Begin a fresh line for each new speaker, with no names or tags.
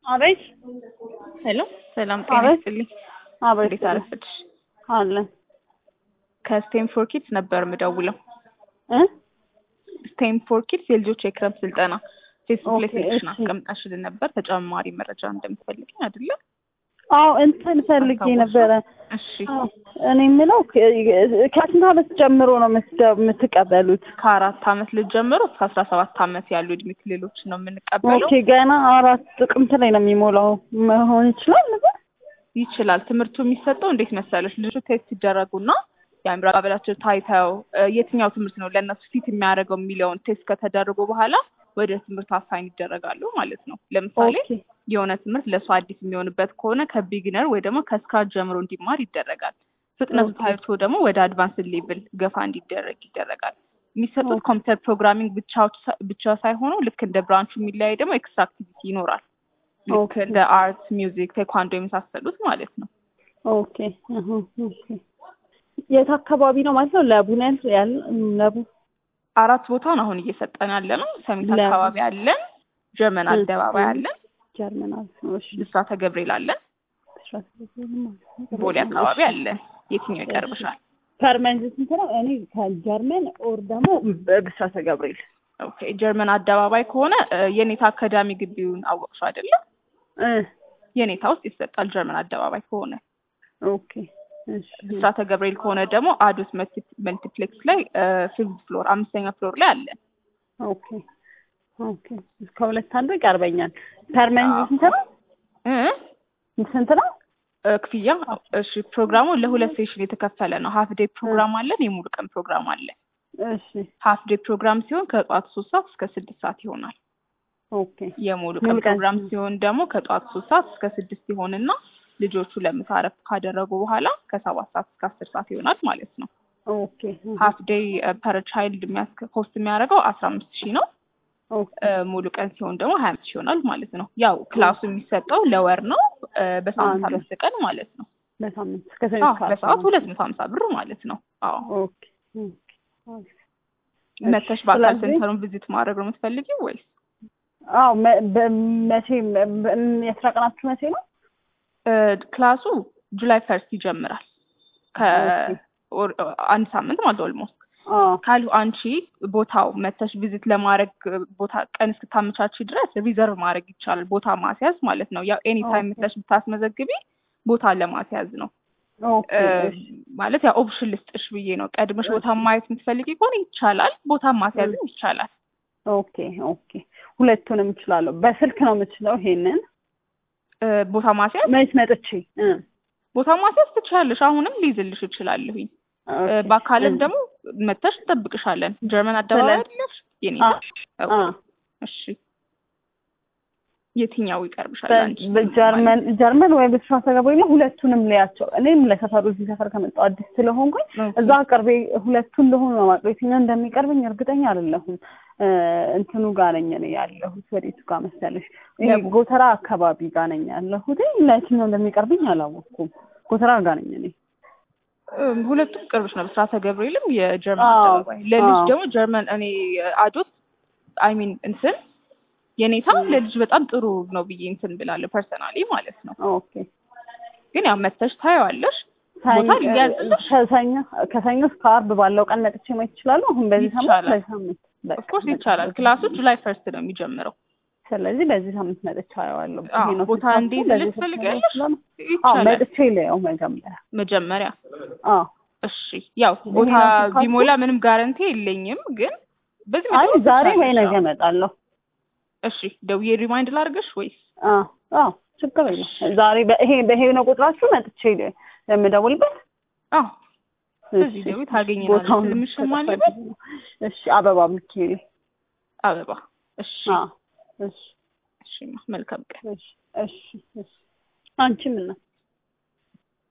አቤት
ሄሎ ሰላም ጤና
አቤት።
ይስጥልኝ።
አቤት
እንዴት አረፈድሽ?
አለን
ከስቴም ፎር ኪድስ ነበር የምደውለው።
እ
ስቴም ፎር ኪድስ የልጆች የክረምት ስልጠና ፌስቡክ ላይ
ኦኬ፣
ሴሌክሽን
እሺ።
አስቀምጣሽልን ነበር። ተጨማሪ መረጃ እንደምትፈልጊ አይደለ?
አዎ እንትን ፈልጌ
አስታወስሽ?
ነበረ።
እሺ
አዎ፣ እኔ የምለው ከ- ከስንት ዓመት ጀምሮ ነው የምትደ- የምትቀበሉት?
ከአራት አመት ልጅ ጀምሮ እስከ አስራ ሰባት አመት ያሉ እድሜ ክልሎች ነው የምንቀበለው።
ኦኬ ገና አራት ጥቅምት ላይ ነው የሚሞላው መሆን ይችላል ነገር
ይችላል። ትምህርቱ የሚሰጠው እንዴት መሰለሽ? ልጆች ቴስት ሲደረጉና የአእምሮ አቀባበላቸው ታይተው እ፣ የትኛው ትምህርት ነው ለእነሱ ፊት የሚያደርገው የሚለውን ቴስት ከተደረጉ በኋላ ወደ ትምህርት አሳይን ይደረጋሉ ማለት ነው። ለምሳሌ
ኦኬ
የሆነ ትምህርት ለእሱ አዲስ የሚሆንበት ከሆነ ከቢግነር ወይ ደግሞ ከስክራች ጀምሮ እንዲማር ይደረጋል። ፍጥነቱ
ኦኬ።
ታይቶ ደግሞ ወደ አድቫንስ ሌቭል ገፋ እንዲደረግ ይደረጋል። የሚሰጡት
ኦኬ።
ኮምፒውተር ፕሮግራሚንግ ብቻዎች ሳ- ብቻ ሳይሆኑ ልክ እንደ ብራንቹ የሚለያይ ደግሞ ኤክስትራ አክቲቪቲ ይኖራል። ልክ
ኦኬ።
እንደ አርት፣ ሚውዚክ፣ ቴኳንዶ የመሳሰሉት ማለት ነው።
ኦኬ እህ፣ ኦኬ የት አካባቢ ነው ማለት ነው? ለቡ ነው ያል- ያለ ለቡ
አራት ቦታውን አሁን እየሰጠን ያለ ነው። ሰሚት
ለ-
አካባቢ አለን፣ ጀርመን
እ-
አደባባይ
እ-
አለን፣
ጀርመን አለ። እሺ
ብስራተ ገብርኤል አለን፣ ቦሌ አካባቢ አለን። የትኛው ይቀርብሻል?
ፐርመንት ስንት ነው? እኔ ከጀርመን ኦር ደግሞ በብስራተ ገብርኤል
ኦኬ ጀርመን አደባባይ ከሆነ እ፣ የኔታ አካዳሚ ግቢውን አወቅሽው አይደለም?
እ
የኔታ ውስጥ ይሰጣል ጀርመን አደባባይ ከሆነ።
ኦኬ እሺ
ብስራተ ገብርኤል ከሆነ ደግሞ አዶስ መልቲ- መልቲፕሌክስ ላይ ፊፍዝ ፍሎር አምስተኛ ፍሎር ላይ አለን።
ኦኬ ኦኬ እስከ ሁለት አንዱ ይቀርበኛል። ፐርመንት
አዎ።
ስንት ነው?
እ
ስንት ነው?
እ፣ ክፍያ እሺ፣ ፕሮግራሙ ለሁለት ሴሽን የተከፈለ ነው። ሀፍ ዴይ ፕሮግራም አለን፣ የሙሉ ቀን ፕሮግራም አለን።
እሺ
ሀፍ ዴይ ፕሮግራም ሲሆን ከጠዋት ሶስት ሰዓት እስከ ስድስት ሰዓት ይሆናል።
ኦኬ
የሙሉ
ሙሉ
ቀን
ቀን
ፕሮግራም ሲሆን ደግሞ ከጠዋት ሶስት ሰዓት እስከ ስድስት ይሆንና ልጆቹ ለምሳ እረፍት ካደረጉ በኋላ ከሰባት ሰዓት እስከ አስር ሰዓት ይሆናል ማለት ነው።
ኦኬ
ሀፍ ዴይ ፐር ቻይልድ ኮስት የሚያደርገው አስራ አምስት ሺህ ነው።
ኦኬ
እ፣ ሙሉ ቀን ሲሆን ደግሞ ሀያ አምስት ሺህ ይሆናል ማለት ነው። ያው ክላሱ የሚሰጠው ለወር ነው እ፣ በሳምንት
አንድ
አምስት ቀን ማለት ነው።
በሳምንት እስከ ሰኞ
አዎ
እስከ ዓርብ
በሰዓት
ነው።
ሁለት መቶ ሀምሳ ብር ማለት ነው። አዎ
ኦኬ ኦኬ ኦኬ።
መተሽ በአካል
ስለዚህ-
ሴንተሩን ቪዚት ማድረግ ነው የምትፈልጊው ወይስ?
አዎ መ- በመቼ በ- የስራ ቀናችሁ መቼ ነው?
እ፣ ክላሱ ጁላይ ፈርስት ይጀምራል።
ኦኬ።
ከአንድ ሳምንት ማለት ኦልሞስት
አዎ
ካሉ አንቺ ቦታው መተሽ ቪዚት ለማድረግ ቦታ ቀን እስክታመቻች ድረስ ሪዘርቭ ማድረግ ይቻላል። ቦታ ማስያዝ ማለት ነው። ያው ኤኒ ታይም
ኦኬ።
መተሽ ብታስመዘግቢ ቦታ ለማስያዝ ነው
ኦኬ
እ፣
እሺ
ማለት ያው ኦፕሽን ልስጥሽ ብዬ ነው። ቀድመሽ ቦታ ማየት የምትፈልጊ ከሆነ ይቻላል። ቦታ ማስያዝም ይቻላል።
ኦኬ ኦኬ ሁለቱንም እችላለሁ። በስልክ ነው የምችለው። ይሄንን
እ፣ ቦታ ማስያዝ
መች መጥቼ እ
ቦታ ማስያዝ ትችላለሽ። አሁንም ሊይዝልሽ እችላለሁኝ። እ፣
ኦኬ።
በአካልም
እዚህ-
ደግሞ መተሽ እንጠብቅሻለን። ጀርመን አደባባይ
ስለ-
አይደለሽ? የኔ
አ
ኦኬ።
አ
እሺ የትኛው ይቀርብሻል
በ-
አንቺ?
በጀርመን ጀርመን ወይ ብስራተ ገብርኤል ሁለቱንም ልያቸው። እኔም ለሰፈሩ እዚህ ሰፈር ከመጣሁ አዲስ ስለሆንኩኝ
ኦኬ።
እዛ ቅርቤ ሁለቱን እንደሆኑ ነው የማውቀው። የትኛው እንደሚቀርብኝ እርግጠኛ አይደለሁም። እ፣ እንትኑ ጋር ነኝ እኔ ያለሁት ወዴቱ ጋር መሰለሽ? ይሄ
ለቡ።
ጎተራ አካባቢ ጋር ነኝ ያለሁት። ለየትኛው እንደሚቀርብኝ አላወቅኩም። ጎተራ ጋር ነኝ እኔ።
እም፣ ሁለቱም ቅርብሽ ነው። ብስራተ ገብርኤልም የጀርመን
አዎ፣
አደባባይ ለልጅ
አዎ።
ደግሞ ጀርመን እኔ አዶት አይ ሚን እንትን የኔታ ለልጅ በጣም ጥሩ ነው ብዬ እንትን ብላለሁ ፐርሰናሊ ማለት ነው።
ኦኬ
ግን ያው መተሽ ታየዋለሽ። ቦታ ሊያዝልሽ
ከሰኞ ከሰኞ እስከ ዓርብ ባለው ቀን መጥቼ ማየት እችላለሁ። አሁን በዚህ ሳምንት
ይቻላል።
በዚህ ሳምንት በቃ
ኦፍኮርስ
በቃ
ይቻላል። ክላሱ ጁላይ ፈርስት ነው የሚጀምረው።
ስለዚህ በዚህ ሳምንት መጥቼ አየዋለሁ።
አዎ፣
ይሄ ነው
ቦታ
ስልካችሁ፣
እንዴት
በዚህ
ልጅ
ስልክ
ትፈልጊያለሽ?
እችላለሁ። አዎ
ይቻላል።
መጥቼ ላየው መጀመሪያ።
መጀመሪያ
አዎ
እሺ፣ ያው ቦታ
ነው ስልካችሁ?
ቢሞላ ምንም ጋረንቲ የለኝም፣ ግን በዚህ
አይ
መደወል
ዛሬ ወይ
ትችያለሽ።
ነገ እመጣለሁ።
እሺ፣ ደውዬ ሪማይንድ ላድርግሽ ወይስ?
አዎ አዎ ችግር የለም። ዛሬ በይሄ በይሄ ነው ቁጥራችሁ መጥቼ የምደውልበት።
አዎ በዚህ
እሺ፣
ደውይ ታገኘናለሽ።
ቦታውን
ስምሽ ማን
ከተፈለገ
ልበል?
እሺ አበባ ሚካኤል።
አበባ። እሺ
አዎ እሺ
እሺ፣ መልካም ቀን።
እሺ እሺ እሺ አንቺ ምን ነው